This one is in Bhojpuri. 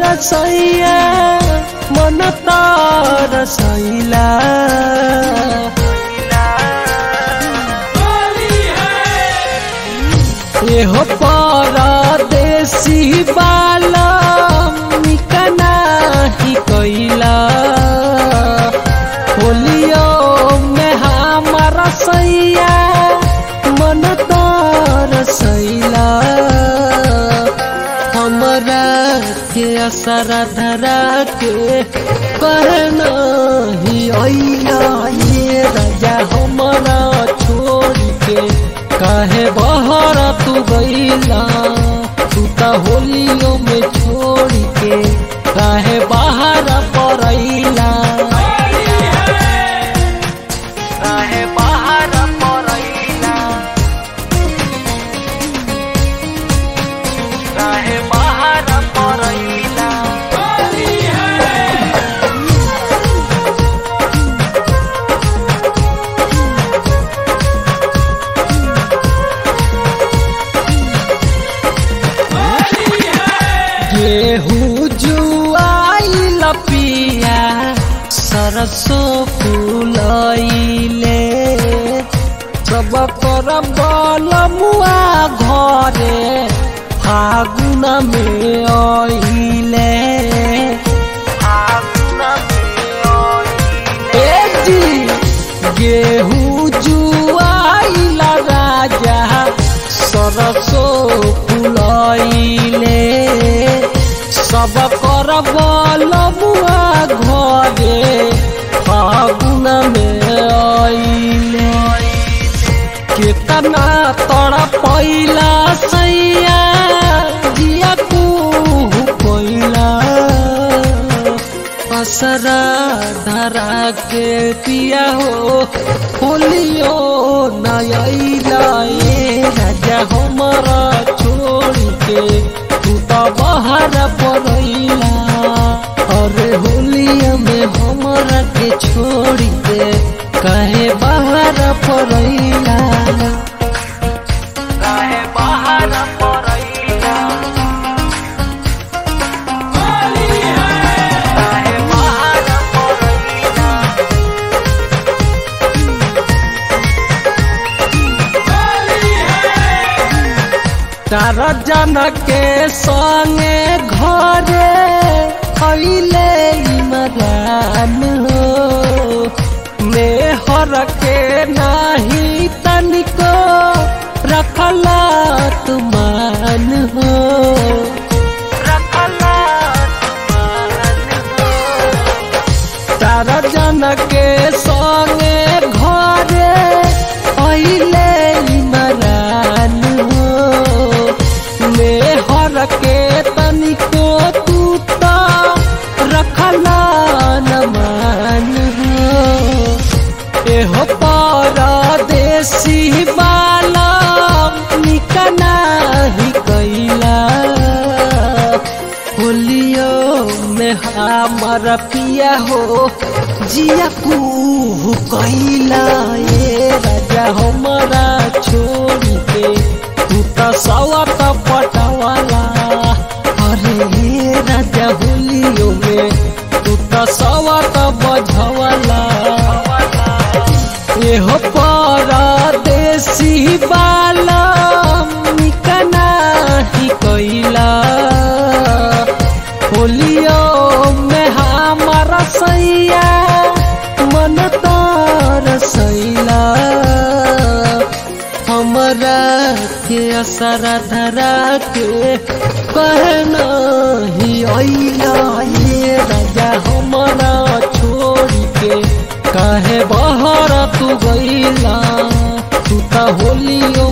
सैया मन तार सैला एहो परदेसी बाला निकना ही कैला होलियो में हमारा सैया मन तार सैला हमरा के असर धरा के कहना ही अइला ये राजा हमरा छोड़ के काहे बहर तू गईला तू त होलियो में छोड़ के काहे बाहर परैला काहे बाहर परैला काहे बाहर परैला गेहूँ जुआइल पिया सरसों फूलैले सब कर बलमुआ घरे फागुन में आइले ए जी गेहूँ जुआइल राजा सरसों फूलैले सब कर बलमुआ घरे फागुन में आइले केतना तोड़ा पैला सैया जिया कुहू कोइला असरा धरा के पिया हो होलियो नयला ए राजा हमारा छोड़ के तू तो बाहर पड़ैला अरे होलिया में हमारा के छोड़ के कहे बाहर पड़ैला काहे बाहर पड़ैला काहे बाहर पड़ैला चार जन के संगे घरे अइले इमरान हो मेहर के नाही तनिको रखला तुमान हो रखला तुमान हो चार जन के संगे घरे अइले इमरान हो मेहर के तनिको तू तो रखला न मान हो एहो परदेसी बाला निकना ही कैला होलियो में हमर पिया हो जिया कुहू कैला ए राजा हमारा छोड़ के तू तो सवत पटवाला अरे ये राजा होलियो में तू तो सवत बझवाला एहो परदेसी बाला निकना ही कैला होलियो में हमारा सैया मन तार सैला हमरा के असर धरा के कहना ही अइला ये राजा हमारा छोड़ के काहे बहर तू गईला तू त होलियो